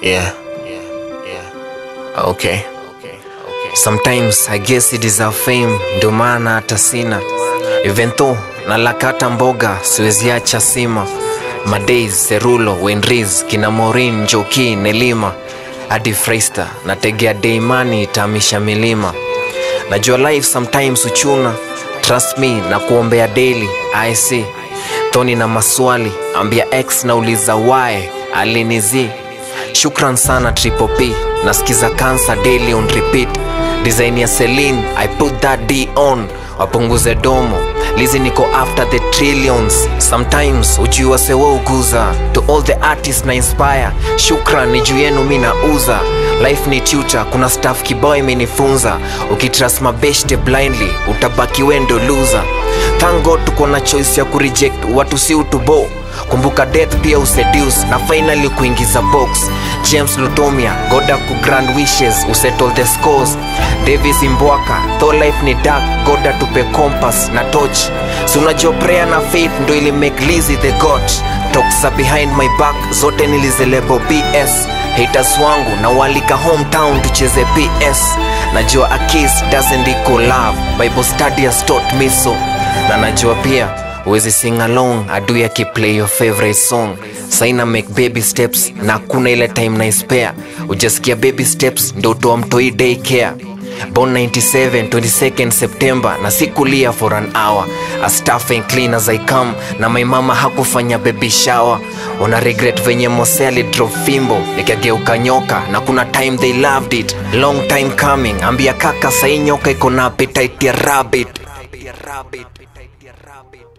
Yeah. Yeah. Yeah. Okay. Okay. Okay. Sometimes I guess it deserve fame, ndio maana hata sina. Even though nalakata mboga siweziacha sima. Madays, Serulo, Wenriz, kina Morin, Njoki, Nelima hadi Freista nategea Deimani itamisha milima. Najua life sometimes uchuna, trust me na kuombea daily. I see Tony na maswali, ambia X nauliza why alinizi. Shukran sana Triple P, nasikiza cancer daily on repeat. Design ya Celine, I put that D on, wapunguze domo. Lizi niko after the trillions. Sometimes ujua sewa uguza. To all the artists na inspire, shukran ni juu yenu mi nauza. Life ni tutor, kuna staff kibao imenifunza. Ukitrust mabeshte blindly, utabaki wendo loser. Thank God tuko na choice ya kureject watu si utubo kumbuka death pia useduce na finally kuingiza box james lutomia goda ku grand wishes usettle the scores davis imbwaka tho life ni dark goda tupe compass na torch si unajua prayer na faith ndo ili make Lizzy the god toksa behind my back zote nilizelebo bs haters wangu na walika hometown tucheze ps najua a kiss doesn't equal love bible study has taught me so na najua pia uwezi sing along adui akiplay your favorite song saina make baby steps na kuna ile time na spare ujasikia baby steps ndo utoa mtoi day care born 97 22nd september na sikulia for an hour as tough and clean as i come na my mama hakufanya baby shower una regret venye mose alidrop fimbo ikageuka nyoka na kuna time they loved it long time coming ambia kaka sai nyoka iko na appetite ya rabbit